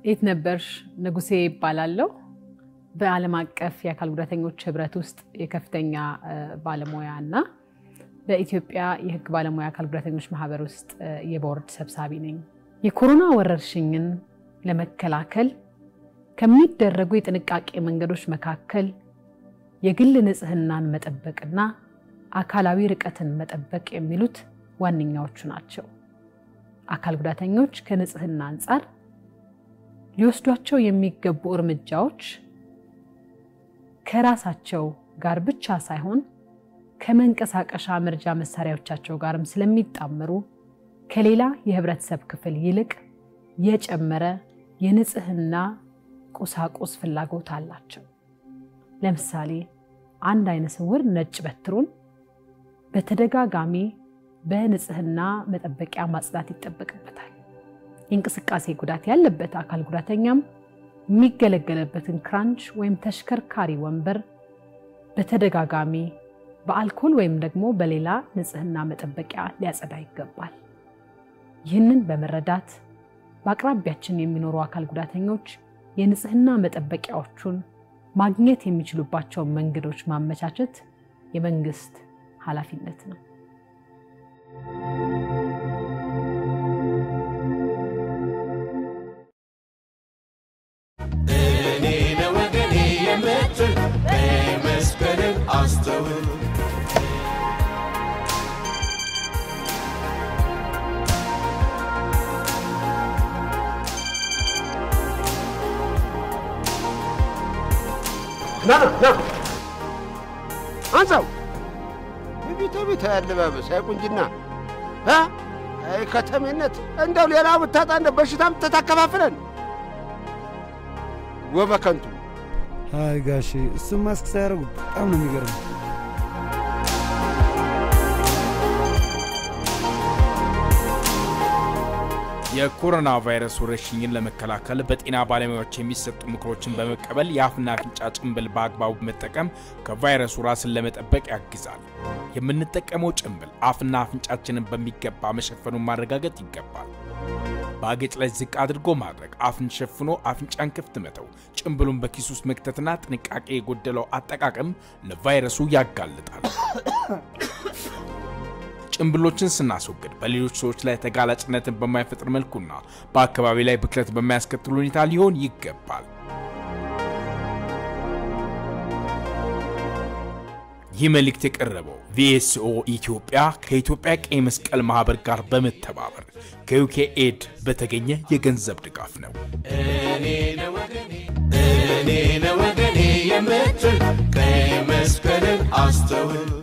የት ነበርሽ ንጉሴ ይባላለሁ። በዓለም አቀፍ የአካል ጉዳተኞች ህብረት ውስጥ የከፍተኛ ባለሙያ እና በኢትዮጵያ የህግ ባለሙያ አካል ጉዳተኞች ማህበር ውስጥ የቦርድ ሰብሳቢ ነኝ። የኮሮና ወረርሽኝን ለመከላከል ከሚደረጉ የጥንቃቄ መንገዶች መካከል የግል ንጽህናን መጠበቅና አካላዊ ርቀትን መጠበቅ የሚሉት ዋነኛዎቹ ናቸው። አካል ጉዳተኞች ከንጽህና አንጻር ሊወስዷቸው የሚገቡ እርምጃዎች ከራሳቸው ጋር ብቻ ሳይሆን ከመንቀሳቀሻ መርጃ መሳሪያዎቻቸው ጋርም ስለሚጣመሩ ከሌላ የህብረተሰብ ክፍል ይልቅ የጨመረ የንጽህና ቁሳቁስ ፍላጎት አላቸው። ለምሳሌ አንድ አይነ ስውር ነጭ በትሩን በተደጋጋሚ በንጽህና መጠበቂያ ማጽዳት ይጠበቅበታል። የእንቅስቃሴ ጉዳት ያለበት አካል ጉዳተኛም የሚገለገለበትን ክራንች ወይም ተሽከርካሪ ወንበር በተደጋጋሚ በአልኮል ወይም ደግሞ በሌላ ንጽህና መጠበቂያ ሊያጸዳ ይገባል። ይህንን በመረዳት በአቅራቢያችን የሚኖሩ አካል ጉዳተኞች የንጽህና መጠበቂያዎቹን ማግኘት የሚችሉባቸውን መንገዶች ማመቻቸት የመንግስት ኃላፊነት ነው። እኔ ለወገኔ የምትል መስቀልን አስተውል ና ና አንሳው ቤተ ቤተ ያለባበስ አይቁንጅና እ አይ ከተሜነት እንደው ሌላ ብታጣ እንደ በሽታም ተታከፋፍለን ወበከንቱ አይ ጋሼ እሱም ማስክ ሳያደርጉ በጣም ነው የሚገርመው። የኮሮና ቫይረስ ወረርሽኝን ለመከላከል በጤና ባለሙያዎች የሚሰጡ ምክሮችን በመቀበል የአፍና አፍንጫ ጭንብል በአግባቡ መጠቀም ከቫይረሱ ራስን ለመጠበቅ ያግዛል። የምንጠቀመው ጭንብል አፍና አፍንጫችንን በሚገባ መሸፈኑን ማረጋገጥ ይገባል። በአገጭ ላይ ዝቅ አድርጎ ማድረግ፣ አፍን ሸፍኖ አፍንጫን ክፍት መተው፣ ጭንብሉን በኪስ ውስጥ መክተትና ጥንቃቄ የጎደለው አጠቃቀም ለቫይረሱ ያጋልጣል። ጭንብሎችን ስናስወግድ በሌሎች ሰዎች ላይ ተጋላጭነትን በማይፈጥር መልኩና በአካባቢ ላይ ብክለት በማያስከትል ሁኔታ ሊሆን ይገባል። ይህ መልእክት የቀረበው ቪኤስኦ ኢትዮጵያ ከኢትዮጵያ ቀይ መስቀል ማህበር ጋር በመተባበር ከዩኬ ኤድ በተገኘ የገንዘብ ድጋፍ ነው። እኔ ለወገኔ እኔ ለወገኔ የምትል ቀይ መስቀልን አስተውል